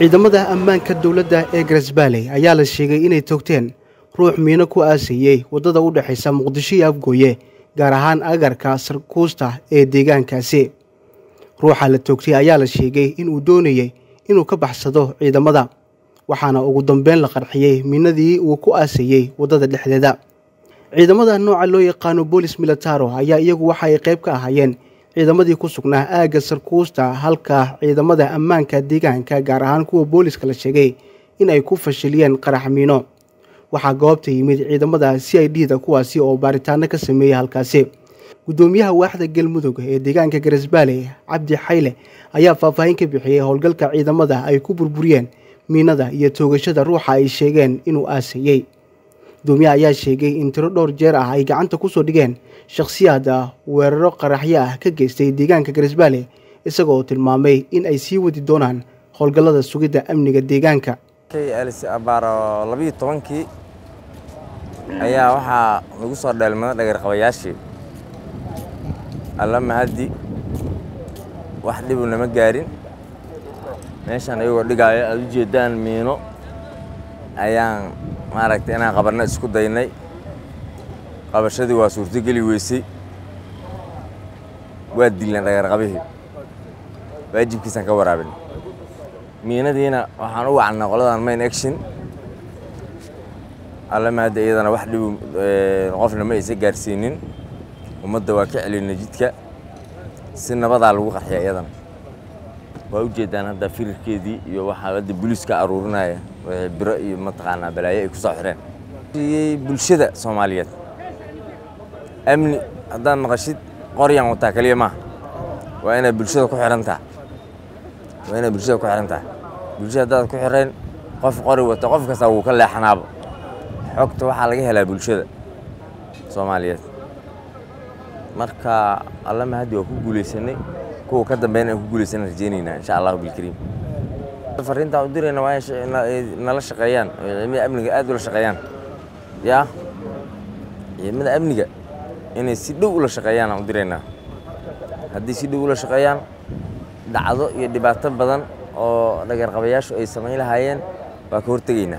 ciidamada ammaanka dowladda ee garesbaaley ayaa la sheegay inay toogteen ruux miino ku aasayey waddada u dhexaysa muqdisho iyo afgooye gaar ahaan agarka sarkuusta ee deegaankaasi ruuxa la toogtay ayaa la sheegay inuu doonayey inuu ka baxsado ciidamada waxaana ugu dambeyn la qarxiyey miinadii uu ku aasayey waddada dhexdeeda ciidamada nooca loo yaqaano boolis militaro ayaa iyagu waxa ay qayb ka ahaayeen ciidamadii ku sugnaa aagga sarkuusta halka ciidamada ammaanka deegaanka gaar ahaan kuwa booliska la sheegay in ay ku fashiliyeen qarax miino waxaa goobta yimid ciidamada c i d da kuwaasi oo baaritaano ka sameeyey halkaasi guddoomiyaha waaxda galmudug ee deegaanka garesbaaley cabdi xayle ayaa faahfaahin ka bixiyey howlgalka ciidamada ay ku burburiyeen miinada iyo toogashada ruuxa ay sheegeen inuu aasayey gudoomiyaha ayaa sheegay in tiro dhowr jeer ah ay gacanta kusoo dhigeen shakhsiyaad weeraro qaraxyo ah ka geystay deegaanka garesbaale isagoo tilmaamay in ay sii wadi doonaan howlgallada sugidda amniga deegaanka abaaro labiiyo tobankii ayaa waxaa lagu soo dheelmada dhagarqabayaashii alla mahaddi wax dhibu nama gaarin meeshaan iyagoo dhigaayo aad u jeeddaan miino ayaan maaragtay inaan qabanno isku daynay qabashadii waa suurtogeli weysay waa dilnay dhagarqabihii waajibkiisaan ka waraabin miinadiina waxaan u wacnaa qoladan main action alla mahadda iyadana wax dhibu qofna ma aysa gaarsiinin ummadda waa ka celinay jidka si nabadaa lagu qarxiya iyadana waa u jeeddaan hadda firirkeedii iyo waxaa hadda booliiska aruurinaya biro iyo mataqaanaa balaayo ay ku soo xireen bulshada soomaaliyeed amni haddaad maqashid qoryaan wataa keliya maaha waa inaad bulshada ku xirantaa waa inaad bulshada ku xiran tahay bulshada haddaad ku xirayn qof qori wata qof kasta wuu ka leexanaaba xogta waxaa laga helaa bulshada soomaaliyeed marka alla mahaddi waa ku guulaysanay kuwa ka dambeyn aan ku guulaysan rajeynaynaa insha allahu bilkariim fariintaan u dirayna waa inay nala shaqeeyaan oo ciidamada amniga aad ula shaqeeyaan yaa ciidamada amniga inay si dhow ula shaqeeyaan aan u diraynaa haddii si dhow ula shaqeeyaan dhacdo iyo dhibaato badan oo dhagarqabayaashu ay samayn lahaayeen waa ka hortegaynaa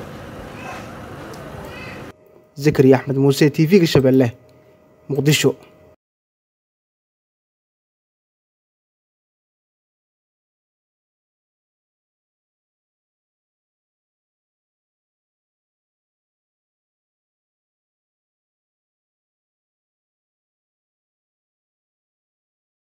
zakariya axmed muuse t v-ga shabeelle muqdisho